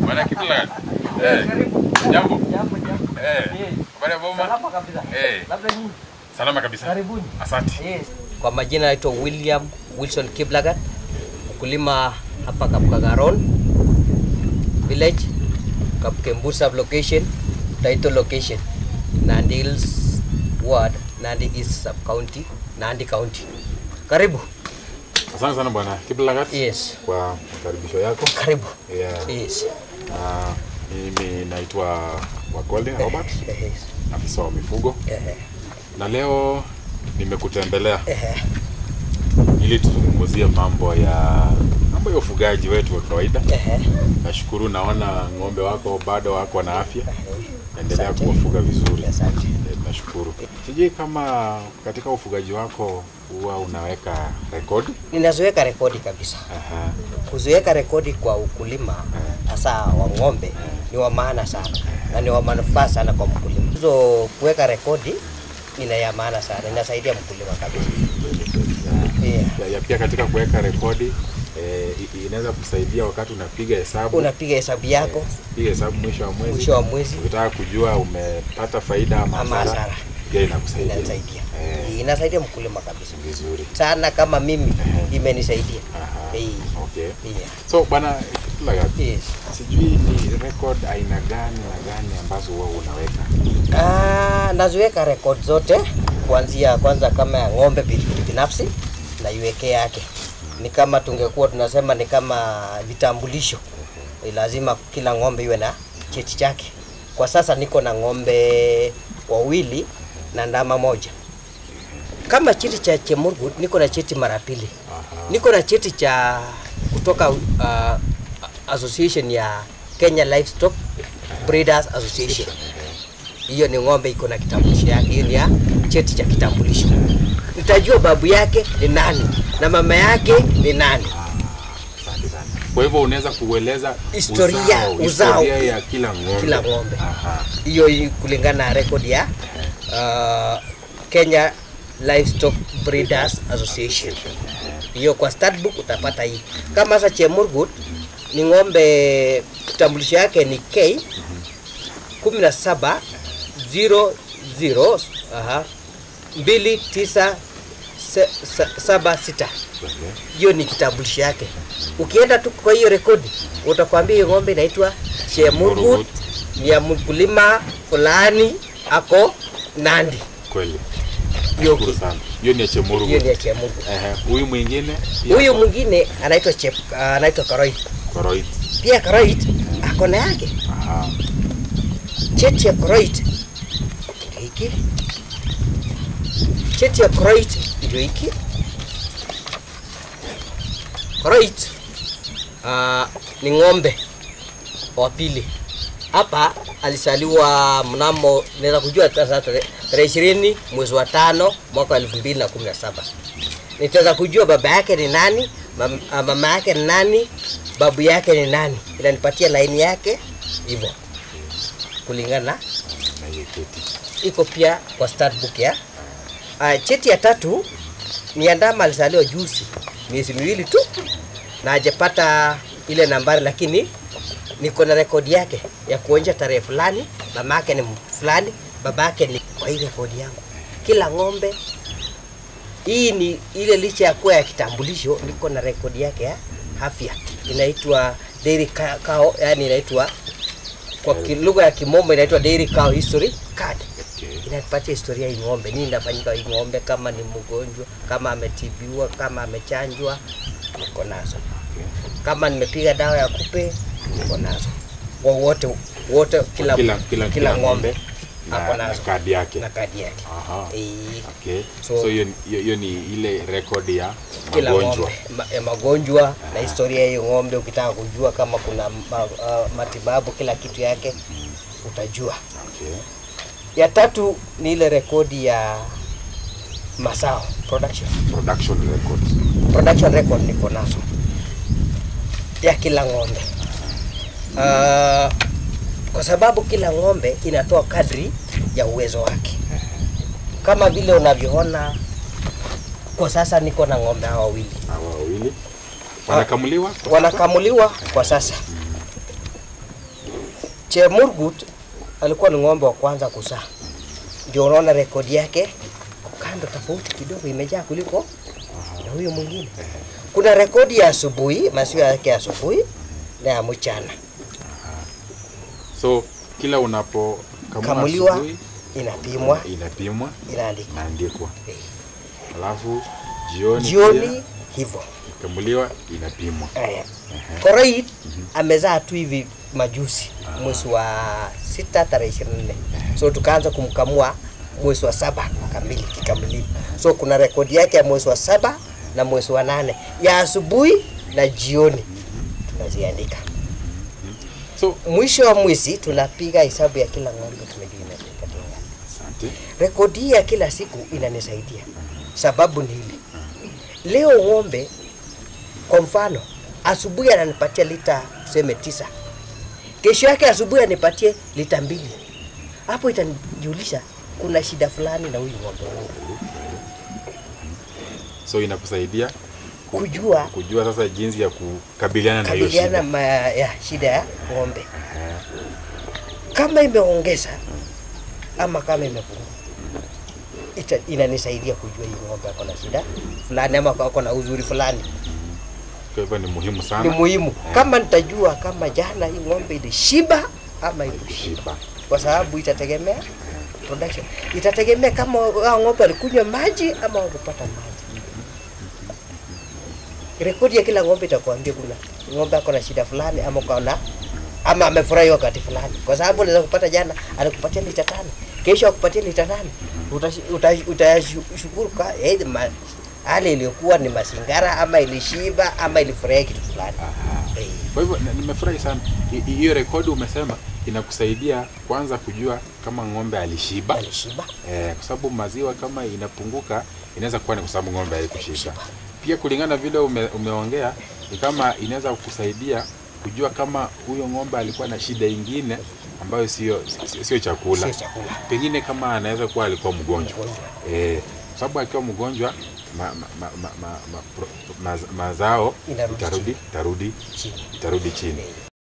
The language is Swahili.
Bwana Kibla. Eh. Jambo. Jambo, jambo. Eh. Yes. Habari ya boma? Salama kabisa. Eh. Labda nyinyi. Salama kabisa. Karibuni. Asante. Yes. Kwa majina naitwa William Wilson Kiblagat, mkulima hapa Kapkagaron village, Kapkembur sub location, title location, Nandi Hills ward, Nandi East sub county, Nandi county. Karibu. Asante sana bwana Kiblagat Yes. kwa makaribisho yako. Karibu. Yeah. Yes. Ah, mimi naitwa Wakoli Robert, Yes. afisa wa mifugo Eh, na leo nimekutembelea eh, ili tuzungumzie mambo ya mambo ya ufugaji wetu wa kawaida. eh, Nashukuru naona ng'ombe wako bado wako na afya, endelea Asante. kuwafuga vizuri. Asante. Eh, Nashukuru. Sijui kama katika ufugaji wako huwa unaweka rekodi. Ninaziweka rekodi kabisa. Aha. kuziweka rekodi kwa ukulima hasa wa ng'ombe ni wa maana sana na ni wa manufaa sana kwa mkulima. Hizo kuweka rekodi ina ya maana sana, inasaidia mkulima kabisa. Yeah. Ya, ya pia katika kuweka rekodi eh, i- inaweza kusaidia wakati unapiga hesabu Unapiga hesabu yako piga hesabu mwisho wa mwezi mwisho wa mwezi, ukitaka kujua umepata faida ama Ama hasara hasara. pia inakusaidia inasaidia Eh, inasaidia mkulima kabisa vizuri sana, kama mimi imenisaidia. Aha. Eh, okay yeah. so bwana Kiplagat, Yes. sijui ni record aina gani na gani ambazo huwa unaweka Ah, naziweka rekodi zote kuanzia kwanza kama ya ng'ombe bi- binafsi naiwekea yake. Ni kama tungekuwa tunasema ni kama vitambulisho, Eh, lazima kila ng'ombe iwe na cheti chake. Kwa sasa niko na ng'ombe wawili na ndama moja. Kama cheti cha Chemurgut niko na cheti mara pili. Aha. Niko na cheti cha kutoka uh, association ya Kenya Livestock Breeders Association hiyo ni ng'ombe iko na kitambulisho yake, hiyo ni ya cheti cha kitambulisho. Nitajua babu yake ni nani na mama yake ni nani. Asante sana. Kwa hivyo unaweza kueleza Historia, uzao, uzao. historia ya kila ng'ombe. Kila ng'ombe. Aha. Hiyo i- kulingana na rekodi ya uh, Kenya Livestock Breeders Association. Hiyo kwa stat utapata hii. Kama sasa Chemurgut ni ng'ombe kitambulisho yake ni K 17 00 aha 29 se- sa- saba sita Okay. hiyo ni kitambulisho yake. Ukienda tu kwa hiyo rekodi utakwambia hiyo ng'ombe inaitwa Chemurgut, Chemurgut. ni ya mkulima fulani ako Nandi. Kweli. Hiyo Shukuru ki- sana. Hiyo ni ya Chemuru. hiyo ni ya Chemurgut. Ehe. Huyu mwingine pia Huyu ako- mwingine anaitwa Chep, uh, anaitwa Karoit. Koroit. Pia Karoit ako na yake Aha. cheti ya Karoit ndio hiki. Cheti ya Karoit ndio hiki. Karoit uh, ni ng'ombe wa pili hapa alisaliwa mnamo naweza kujua sasa tarehe tarehe ishirini mwezi wa tano mwaka wa elfu mbili na kumi na saba nitaweza kujua baba yake ni nani mam, ah, mama yake ni nani babu yake ni nani inanipatia laini yake hivyo kulingana na Na hiyo keti. iko pia kwa start book ya uh, cheti ya tatu ni ya ndama alizaliwa juzi miezi miwili tu na hajapata ile nambari lakini niko na rekodi yake ya kuonyesha tarehe fulani mama yake ni mtu fulani baba yake ni kwa hii rekodi yangu kila ng'ombe hii ni ile licha ya kuwa ya kitambulisho niko na rekodi yake ya afya inaitwa dairy ca- cow yani inaitwa kwa ki- lugha ya kimombo inaitwa dairy cow history card Okay. inatupatia historia hii ng'ombe, nini inafanyika hii ng'ombe, kama ni mgonjwa, kama ametibiwa, kama amechanjwa, niko nazo. Kama nimepiga dawa ya kupe, niko nazo. Wa- Wote wote, kila Kila- kila- kila ng'ombe Na, ako na nazo kadi yake. na kadi yake. Aha. Eh, Okay. So- So hiyo hiyo hiyo ni ile rekodi ya kila magonjwa. ng'ombe ma, ya magonjwa na historia ya hiyo ng'ombe. Ukitaka kujua kama kuna ma, uh, matibabu, kila kitu yake utajua. Okay. Ya tatu ni ile rekodi ya mazao production Production records. production record niko nazo ya kila ng'ombe uh, kwa sababu kila ng'ombe inatoa kadri ya uwezo wake kama vile unavyoona kwa sasa niko na ng'ombe hawa wawili Hawa wawili wanakamuliwa kwa sasa? wanakamuliwa kwa sasa Chemurgut alikuwa ni ng'ombe wa kwanza kuzaa, ndio unaona rekodi yake kando tofauti kidogo, imejaa kuliko na huyo mwingine. Kuna rekodi ya asubuhi, maziwa yake ya asubuhi na ya mchana, So kila unapokamua kamuliwa, asubuhi, inapimwa, inapimwa, inaandikwa inaandikwa, Eh. alafu jioni jioni hivyo. pia, kamuliwa, inapimwa. Aya. Korait amezaa tu hivi majuzi mwezi wa sita tarehe ishirini na nne so tukaanza kumkamua mwezi wa saba kamili kikamilifu. So kuna rekodi yake ya mwezi wa saba na mwezi wa nane ya asubuhi na jioni tunaziandika. So Mwisho wa mwezi tunapiga hesabu ya kila ng'ombe tumejua imepatia. asante. Rekodi hii ya kila siku inanisaidia, sababu ni hili. Leo ng'ombe kwa mfano, asubuhi ananipatia lita tuseme tisa, kesho yake asubuhi anipatie lita mbili. Hapo itanijulisha kuna shida fulani na huyu ng'ombe wangu, So inakusaidia ku- kujua kujua sasa jinsi ya kukabiliana na hiyo kabiliana shida. ma, ya shida ya ng'ombe kama imeongeza ama kama imepungua ita, inanisaidia kujua hii ng'ombe ako na shida fulani ama ako na uzuri fulani. Kwa hivyo ni muhimu Ni sana muhimu kama nitajua kama jana hii ng'ombe ilishiba ama ikushiba, shiba. kwa sababu itategemea production, itategemea kama hao ng'ombe walikunywa maji ama wakupata maji. Rekodi ya kila ng'ombe itakwambia kuna ng'ombe ako na shida fulani ama kaona ama amefurahi wakati fulani, kwa sababu unaweza kupata jana alikupatia lita tano, kesho akupatia lita nane, utashukuru uta, utashukuru ka eh, ma, hali iliyokuwa ni masingara ama ilishiba ama ilifurahia kitu fulani. Eh, Kwa hivyo na- nimefurahi sana Hi- hi- hiyo rekodi umesema inakusaidia kwanza kujua kama ng'ombe alishiba alishiba eh, kwa sababu maziwa kama inapunguka inaweza kuwa ni kwa sababu ng'ombe haikushiba. Kushiba. Pia kulingana vile ume, umeongea ni kama inaweza kukusaidia kujua kama huyo ng'ombe alikuwa na shida ingine ambayo sio sio- sio chakula. sio chakula. Pengine kama anaweza kuwa alikuwa mgonjwa Mgonjwa. eh, kwa sababu akiwa mgonjwa ma, ma, ma, ma, ma, ma, pro- ma, mazao Inarudi itarudi itarudi Chini. itarudi chini.